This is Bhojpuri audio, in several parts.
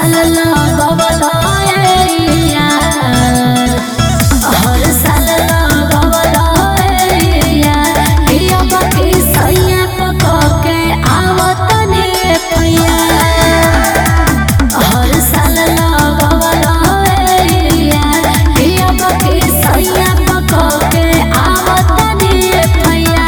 साल लगवला ए यार हर साल लगवला ए यार हिया बाकी सैया पक के आवत ने पैया हर साल लगवला ए यार हिया बाकी सैया पक के आवत ने पैया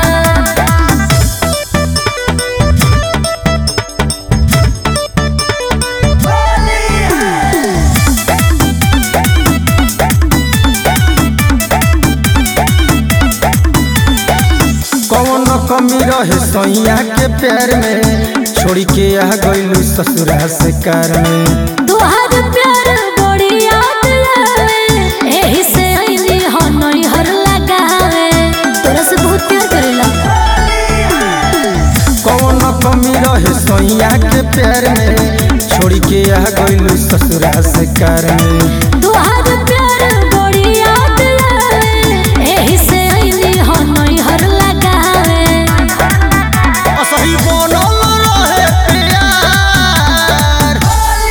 कौन कमी रहे सैया के प्यार में छोड़ी के आ गइलू ससुरा से कार में तोहर प्यार बड़ी याद आवे एही से आईनी हो नैहर लगावे तोरा से बहुत प्यार करेला कौन कमी रहे सैया के प्यार में छोड़ी के आ गइलू ससुरा से कार में तोहर प्यार बड़ी याद आवे एही से आईनी हो नैहर लगावे असही बनल रहे प्यार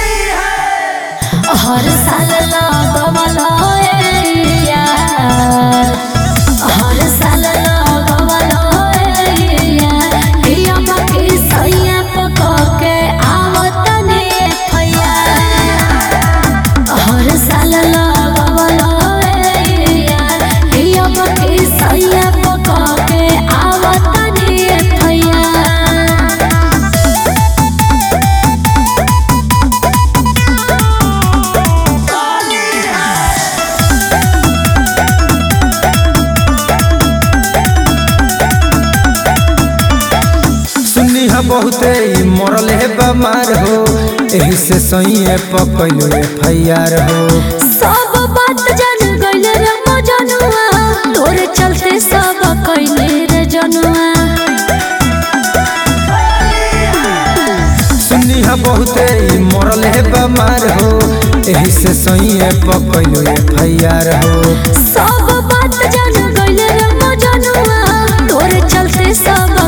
हर साल लगवला ए यार हर साल लगवला ए यार हिया बाकी सैया पक के आवत ने फैया हर साल लगवला ए यार हिया बाकी सैया पक के आवत ने फैया सुनी हा बहुते ई मरल है बमार हो एही से सैये पकैलू एफ हो सब बात जान गइल रे मजनुआ तोरे चलते सब कइले रे जनुआ सुनी हा बहुते ई मरल है बमार हो एही से सैये पकैलू एफ हो सब बात जान गइल रे मजनुआ तोरे चलते सब